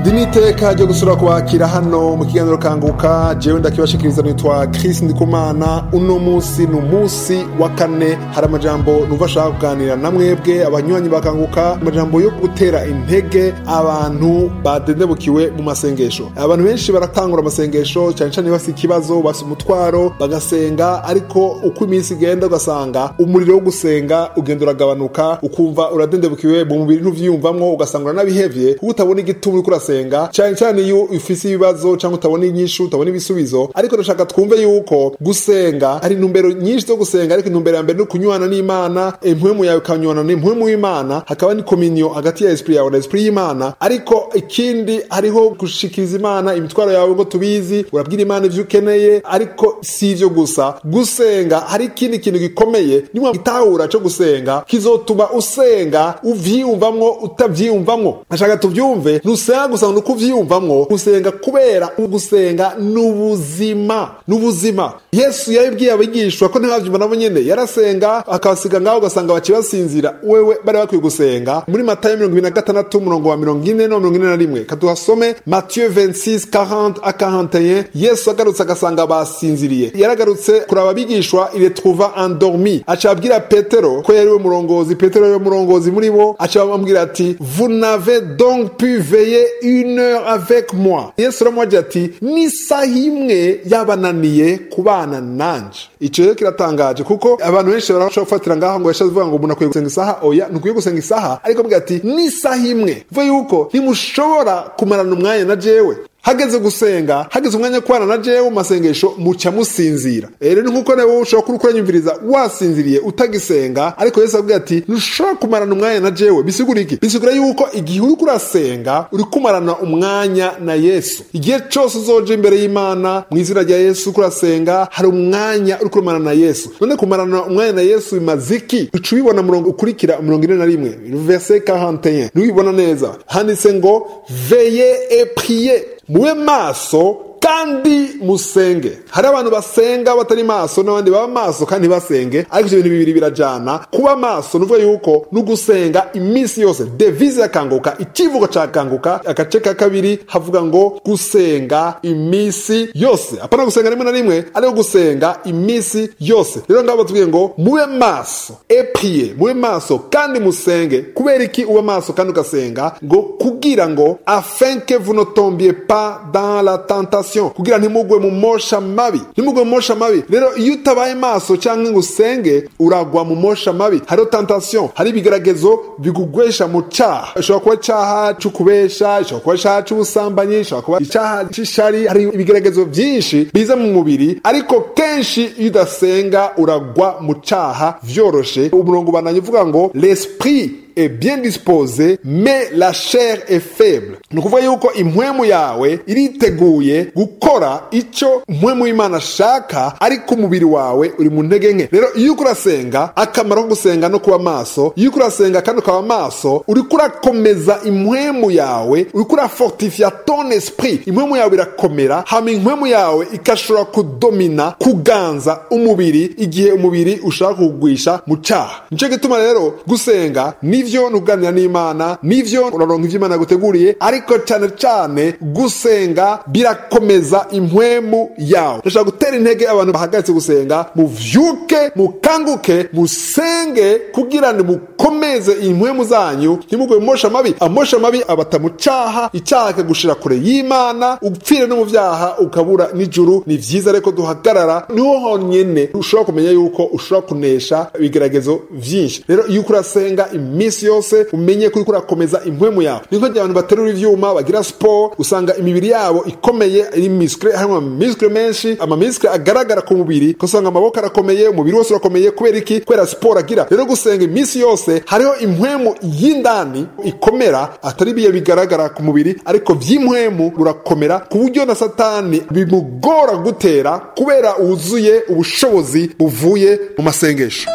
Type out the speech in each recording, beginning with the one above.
diniteka ryo gusura kubakira hano mu kiganiro kanguka jewe ndakibashikiriza nitwa Chris Ndikumana uno musi ni umunsi wa kane hari amajambo numva ashaka kuganira na mwebwe abanywanyi bakanguka amajambo yo gutera intege abantu badendebukiwe mu masengesho abantu benshi baratangura amasengesho cyane cyane bafite ikibazo bafite umutwaro bagasenga ariko uko iminsi igenda ugasanga umuriro wo gusenga ugenda uragabanuka ukumva uradendebukiwe mu mubiri ntuvyiyumvamwo ugasanga uranabihevye kuko utabona igituma uriko urasenga cyane cyane iyo ufise ibibazo cyangwa utabona inyishu utabona ibisubizo ariko ndashaka twumve yuko gusenga hari intumbero nyinshi zo gusenga ariko intumbero ya mbere ni ukunywana n'imana impwemu yawe ukanywana n'impwemu y'imana hakaba ni kominyo hagati ya esprit yawe na esprit y'imana ariko ikindi hariho gushikiriza imana imitwaro yawe ngo tubizi urabwira imana ivyo ukeneye ariko si ivyo gusa gusenga hari ikindi kintu gikomeye nimwe gitahura cyo gusenga kizotuma usenga uvyiyumvamwo utavyiyumvamwo ndashaka tuvyumve ntusenga gusa nuko uvyiyumvamwo gusenga kubera gusenga n'ubuzima n'ubuzima yesu yabibwiye abigishwa ko ntibavyumva nabo nyene yarasenga akabasiga ngaho ugasanga baciye basinzira wewe bari bakwiye gusenga muri matayo mirongo ibiri na gatandatu umurongo wa mirongo ine no mirongo ine na rimwe katuhasome matiyo 26 40 a 41 yesu agarutse agasanga basinziriye yaragarutse kuraba abigishwa il est trouva endormi aca abwira petero ko yari we murongozi petero yari murongozi muri bo aca bamubwira ati vous n'avez donc pu veiller une heure avec moi yesu aramwagira ati n'isaha imwe yabananiye kubana nanje ico rero kiratangaje kuko abantu benshi barashobora gufatira ngaho ngo yashaze uvuga ngo umuntu akwiye gusenga isaha oya ntukwiye gusenga isaha ariko avuga ati n'isaha imwe vuga yuko ntimushobora kumarana umwanya na jewe hageze gusenga hageze umwanya kubana na jewe mu masengesho muca musinzira rero ni nkuko nawe ushobora kuba uranyumviriza wasinziriye utagisenga ariko yesu avuga ati ntushobora kumarana umwanya na jewe bisigura iki bisigura yuko igihe uriko urasenga uri kumarana umwanya na yesu igihe cose uzoja imbere y'imana mu izina rya yesu uriko urasenga hari umwanya uri kumarana na yesu none kumarana umwanya na yesu bimaze iki uca ubibona murongo ukurikira mirongo ine na rimwe verse 41 ntiwibona neza handitse ngo veye et prier mube maso kandi musenge hari abantu basenga batari maso n'abandi baba maso kandi basenge ariko ivyo bintu bibiri birajana kuba maso nuvuga yuko no gusenga iminsi yose devise yakanguka ikivugo ca kanguka agace ka kabiri havuga ngo gusenga iminsi yose apana gusenga rimwe na rimwe ariko gusenga iminsi yose rero ngabo batubwiye ngo mube maso eprie mube maso kandi musenge kubera iki uba maso kandi ugasenga ngo kugira ngo afin que vous ne tombiez pas dans la tentation kugira ntimugwe mu mosha mabi ntimugwe mu mosha mabi rero iyo utabaye maso cyangwa ngo usenge uragwa mu mosha mabi hariho tentation hari ibigeragezo bigugwesha mu cyaha ishobora kuba icyaha cy'ukubesha ishobora kuba icyaha cy'ubusambanyi ishobora kuba icyaha cy'ishari hari ibigeragezo byinshi biza mu mubiri ariko kenshi iyo udasenga uragwa mu cyaha vyoroshe umurongo ubananye uvuga ngo l'esprit est bien disposé mais la chair est faible ni ukuvuga yuko impwemu yawe iriteguye gukora icyo impwemu y'imana ashaka ariko umubiri wawe uri mu ntege nke rero iyo uko urasenga akamaro ko gusenga no kuba maso iyo uko urasenga kandi ukaba maso uriko urakomeza impwemu yawe uriko urafortifia ton esprit impwemu yawe irakomera hama impwemu yawe ikashobora kudomina kuganza umubiri igihe umubiri ushaka kugwisha mu cyaha nicyo gituma rero gusenga ni nivyo nuganira n'imana nivyo uraronka ivyo imana yaguteguriye ariko cyane cyane gusenga birakomeza impwemu yawe ndashaka gutera intege abantu bahagaritse gusenga muvyuke mukanguke musenge kugira ngo mukomeze impwemu zanyu ntimugwe mu mosha mabi amosha mabi abata mu cyaha icyaha akagushira kure y'imana upfire no mu vyaha ukabura n'ijuru ni vyiza reko duhagarara niho honyene ushobora kumenya yuko ushobora kunesha ibigeragezo vyinshi rero iyo uko urasenga iminsi iminsi yose umenye kuri kurakomeza impwemu yawe niko gihe abantu baterura ivyuma bagira sport usanga imibiri yabo ikomeye iri miskle harimo miskle menshi ama miskle agaragara ku mubiri kusanga amaboko arakomeye umubiri wose urakomeye kubera iki kubera sport agira rero gusenga iminsi yose hariho impwemu y'indani ikomera atari biye bigaragara ku mubiri ariko vy'impwemu urakomera ku buryo na satani bimugora gutera kubera wuzuye ubushobozi buvuye mu masengesho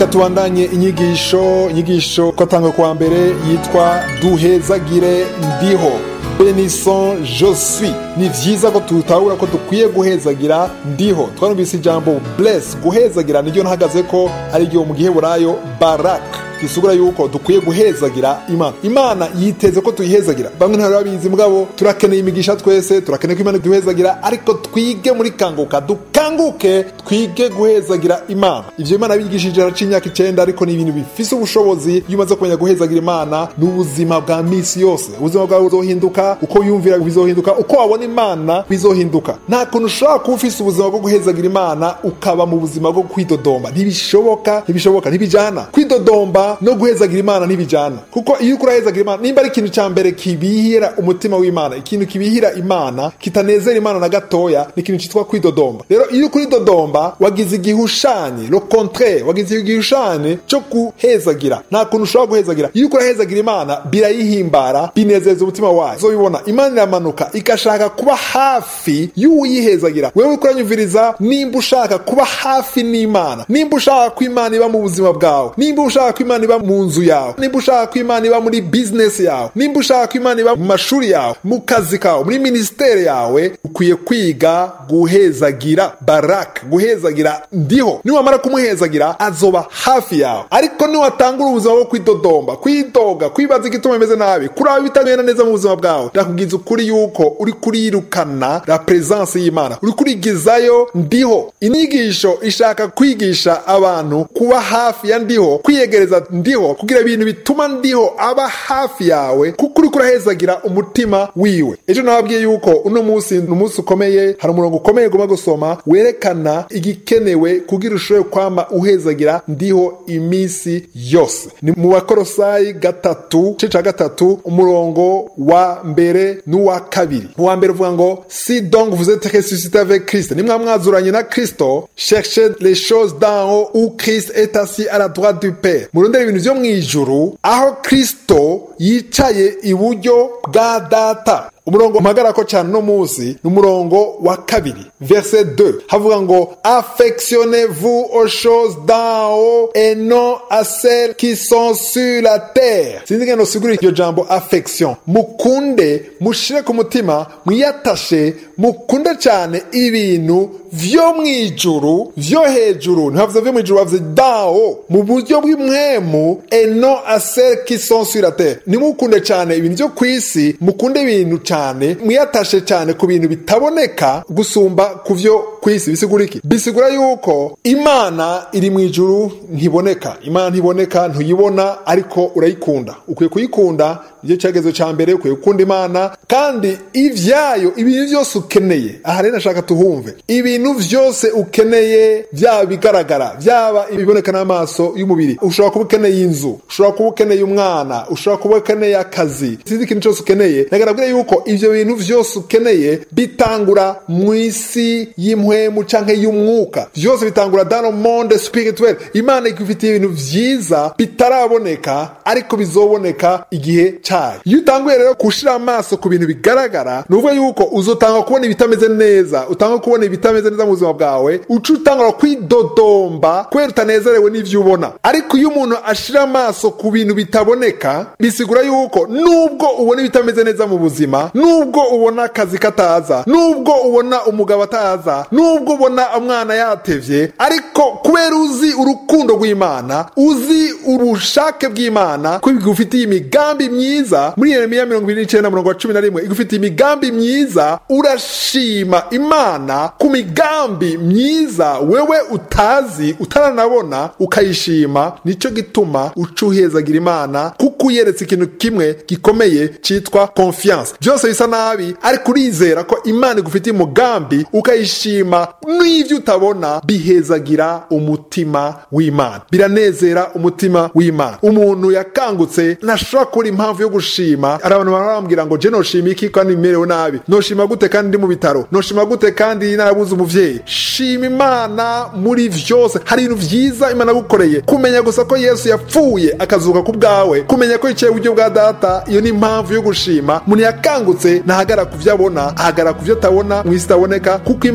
reka tubandanye inyigisho inyigisho ko atanga kuwa mbere yitwa duhezagire ndiho benison josui ni vyiza ko tutahura ko dukwiye guhezagira ndiho twarumvise ijambo bless guhezagira niryo ntahagaze ko ari ryo mu giheburayo baraka bisugura yuko dukwiye guhezagira imana imana yiteze ko tuyihezagira bamwe ntibari babizi mugabo turakeneye imigisha twese turakeneye ko imana duhezagira ariko twige muri kanguka dukanguke twige guhezagira imana ivyo imana bigishije araca imyaka icenda ariko ni ibintu bifise ubushobozi iyo umaze kumenya guhezagira imana ni ubuzima bwa misi yose ubuzima bwawe buzohinduka uko yumvira bizohinduka uko wabona imana bizohinduka nta kuntu ushobora kuba ufise ubuzima bwo guhezagira imana ukaba mu buzima bwo kwidodomba ntibishoboka ntibishoboka ntibijana kwidodomba no guhezagira imana ntibijana kuko iyo uriko urahezagira imana nimba ari ikintu ca mbere kibihira umutima w'imana ikintu kibihira imana kitanezera imana na gatoya ni ikintu citwa kwidodomba rero iyo ukuri dodomba wagize igihushanye le contraire wagize igihushanye cyo guhezagira nta kuntu ushobora guhezagira iyo uriko urahezagira imana birayihimbara binezeza umutima wayo uzobibona imana iramanuka igashaka kuba hafi y'uwiyihezagira wewe uriko uranyumviriza nimba ushaka kuba hafi n'imana nimba ushaka ko imana iba mu buzima bwawe nimba ushaka ko imana iba mu nzu yawe nimba ushaka ko imana iba muri bizinesi yawe nimba ushaka ko imana iba mu mashuri yawe mu kazi kawe muri minisiteri yawe ukwiye kwiga guhezagira baraka guhezagira ndiho niwamara kumuhezagira azoba hafi yawe ariko niwatangura ubuzima bwo kwidodomba kwidoga kwibaza igituma bimeze nabi kuraba ibitagenda neza mu buzima bwawe ndakubwiza ukuri yuko uri kurirukana la presence y'imana uri kurigizayo ndiho inyigisho ishaka kwigisha abantu kuba hafi ya ndiho kwiyegereza ndiho kugira ibintu bituma ndiho aba hafi yawe kuko uri kurahezagira umutima wiwe ejo nababwiye yuko uno munsi ni umunsi ukomeye hari umurongo ukomeye ugomba gusoma werekana igikenewe kugira ushobore kwama uhezagira ndiho iminsi yose ni mu bakorosayi gatatu igice ca gatatu umurongo wa mbere n'uwa kabiri mu wa mbere uvuga ngo si donc vous êtes ressuscité avec Christ nimwa mwazuranye na Kristo cherchez les choses d'en haut où Christ est assis à la droite du Père murondera ibintu vyo mw'ijuru aho Kristo yicaye iburyo bwa data umurongo mpagarako cyane uno munsi ni umurongo wa kabiri verset 2 havuga ngo affectionnez-vous aux choses d'en haut et non à celles qui sont sur la terre sinzi ngendo sigura iryo jambo affection mukunde mushire ku mutima mwiyatashe mukunde cyane ibintu vyo mwijuru vyo hejuru ntibavuze vyo mwijuru bavuze dao mu buryo bw'imwemu et non à celles qui sont sur la terre nimukunde cyane ibintu vyo kwisi mukunde ibintu cyane mwiyatashe cyane ku bintu bitaboneka gusumba ku vyo kwisi bisigura iki bisigura yuko imana iri mu ijuru ntiboneka imana ntiboneka ntuyibona ariko urayikunda ukwiye kuyikunda nicyo cyagezo cya mbere ukwiye gukunda imana kandi ivyayo ibintu byose ukeneye aha rero nashaka tuhumve ibintu vyose ukeneye byaba bigaragara byaba ibiboneka n'amaso y'umubiri ushobora kuba ukeneye inzu ushobora kuba ukeneye umwana ushobora kuba ukeneye akazi sinzi ikintu cyose ukeneye nagaragara yuko ivyo bintu vyose ukeneye bitangura mu isi y'impwemu canke y'umwuka vyose bitangura dans le monde spirituel imana igufitiye ibintu vyiza bitaraboneka ariko bizoboneka igihe cayo iyo utanguye rero gushira amaso ku bintu bigaragara ni ukuvuga yuko uzotanga kubona ibitameze neza utanga kubona ibitameze neza mu buzima bwawe uca utangura kwidodomba kubera utanezerewe n'ivyo ubona ariko iyo umuntu ashira amaso ku bintu bitaboneka bisigura yuko nubwo ubona ibitameze neza mu buzima nubwo ubona akazi kataza nubwo ubona umugabo ataza nubwo ubona umwana yatevye ariko kubera uzi urukundo rw'imana uzi ubushake bw'imana ko igufitiye imigambi myiza muri yeremiya mirongo ibiri n'icenda murongo wa cumi na rimwe igufitiye imigambi myiza urashima imana ku migambi myiza wewe utazi utaranabona ukayishima nico gituma uca uhezagira imana kuko uyeretse ikintu kimwe gikomeye citwa confiance byose bisa nabi ariko urizera ko imana igufitiye umugambi ukayishima n'ivyo utabona bihezagira umutima w'imana biranezera umutima w'imana umuntu yakangutse ntashobora kubura impamvu yo gushima hari abantu barambwira ngo je noshima iki kandi merewe nabi noshima gute kandi ndi mu bitaro noshima gute kandi narabuze umuvyeyi shima imana muri vyose hari ibintu vyiza imana yagukoreye kumenya gusa ko yesu yapfuye akazuka ku bwawe kumenya ko yicaye iburyo bwa data iyo ni impamvu yo gushima umuntu yakangutse ntahagara ku vyo abona ahagara ku vyo atabona mu isi itaboneka kuko imana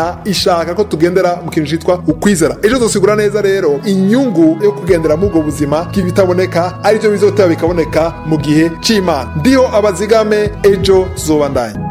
imana ishaka ko tugendera mu kintu cyitwa ukwizera ejo tusigura neza rero inyungu yo kugendera muri ubwo buzima bw'ibitaboneka aribyo bizoteba bikaboneka mu gihe cy'imana ndiho abazigame ejo tuzobandanya